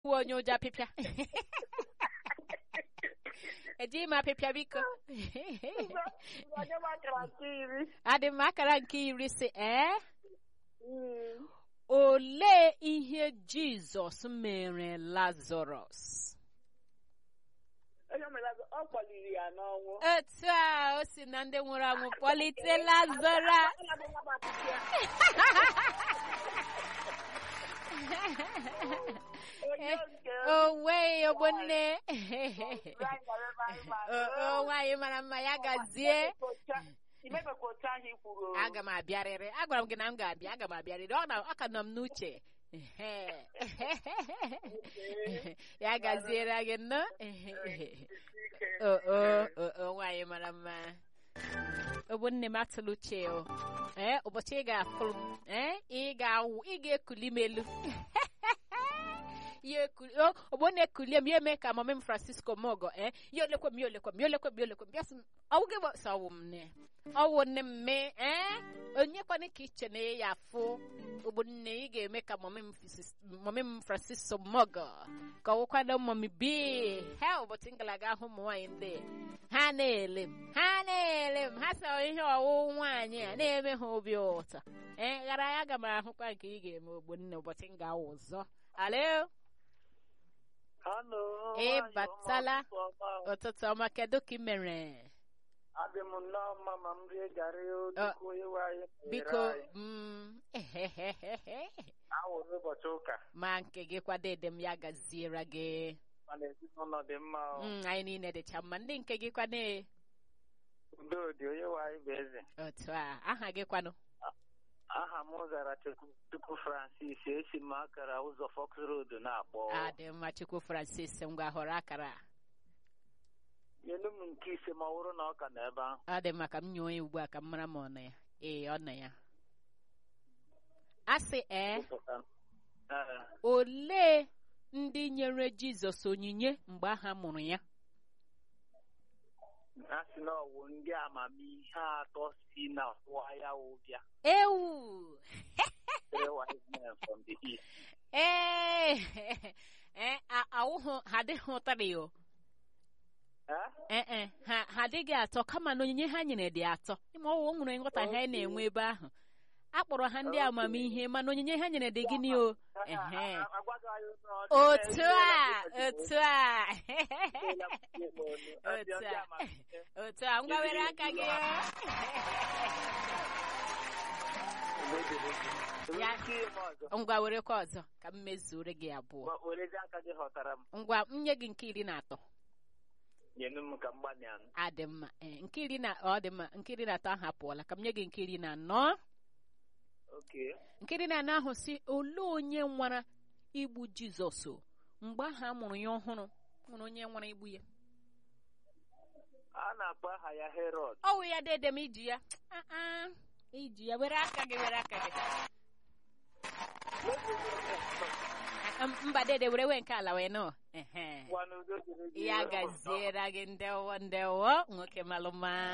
uwe onye ụjọ apịpịa ejighị m apịpịa biko onye makara nke iri adị m akara nke iri si ee Mm. olee ihe jizọs mere lazarọs onye mere azụ, ọ kpọliri ya n'ọnwụ otu a o si na ndị nwụrụ anwụ kpọlite lazarọs Ọ bụ nwa gbapụta ya. Onye nke owe ogbonne Brian gara ebe anyị mara. o o, nwaanyị mara mma ya gazie imebekwa otu ahụ i kwuru o. aga m abịarịrị agwara m gị na m ga-abịa aga m abịarịrị ọ na- ọ ka nọ m n'uche Ehe. ya gaziere gị nnọọ o o o o nwaanyị mara mma ogbonne m atụla uche o ee ụbọchị ị ga-afụ m ee ị ga-awụ ị ga-ekuli m elu ya ekuli o ogbonne kulie m ya eme ka mama m francisco mogo ee ya olekwe m ya olekwe m ya olekwe m ya olekwe m bịa sị m ọwụ gị bụ sọ ọwụ m nne ọwụ nne m mee ee onye kwana ka iche na ya afụ ogbonne ị ga-eme ka mama m Francis- mama m francisco mogo ka ọwụkwado mami bi ha ụbọchị ngalaga ahụ ụmụ nwaanyị ndị ha na-ele m ha na-ele m ha sọ ihe ọwụ nwaanyị a na-eme ha obi ụtọ ee ghara ya aga m ahụkwa nke ị ga-eme ogbonne ụbọchị m ga-awụ ọzọ alo Hello, Ị nwaanyị batala? ọma, ụtụtụ ọma. ụtụtụ ọma kedu ka ị mere Adị m nnọọ mma ma m rie garị odoko iwe anyị nyere biko anyị. mm, ehehehehe. Awụrụ ụbọchị ụka ma nke gị kwadede m ya gaziere gị mana ezinụlọ dị mma o. Mm, anyị niile dịcha mma ndị nke gị kwane udo dị onye nwe anyị bụ eze otu a aha gị kwanụ aha m zara Chukwu- Chukwu Francis esi m akara ụzọ Fox Road na-akpọ adị mma chukwu francis ngwa họrọ akara a. nyelu m nke ise ma ọ bụrụ na ọ ka nọ ebe ahụ ọ dị mma ka m nye onye ugbu a ka m mara ma ọ nọ ya ee ọ nọ ya a sị ee Ee, olee ndị nyere jizọs onyinye mgbe aha mụrụ ya a sị na ọwụ ndị amamihe atọ si na ọwụwa ya ụbịa ewu three wise men from the east ee ee a- awụhụ ha adịghị ụtarị o Eh? ee e ha ha adịghị atọ kama na onyinye ha nyere dị atọ ịma ọwụ o nwere nghọta ha na-enwe ebe ahụ a kpọrọ ha ndị amamihe mana onyinye ha nyere dị gịnị o ehe A- a- agwaghị anyị na ọ dị otu na- a otu a Ndị otu a amamihe. otu a ngwa were aka gị o. Ya- Nke ihe m ọzọ. ngwa werekwa ọzọ ka m mezuore gị abụọ Gwa- werezi aka gị ghọtara m ngwa m nye gị nke iri na atọ nyenu m ka m gbanịa m. adị mma ee, nke iri na ọ dị mma nke iri na atọ ahụ apụọla ka m nye gị nke iri na anọ Okay. nke iri na anọ ahụ si olee onye nwara igbu jizọs o? mgbe ahụ a mụrụ ya ọhụrụ nwere onye nwara igbu ya a na-akpọ aha ya Herod ọwụ ya dede m iji ya Ah, ah, iji ya were aka gị were aka gị Ah, ah, mba dede were wee nke ala wee nọ ehe Ngwa n'udo dịrị gị. ya gaziere gị ndewo ndewo nwoke malụma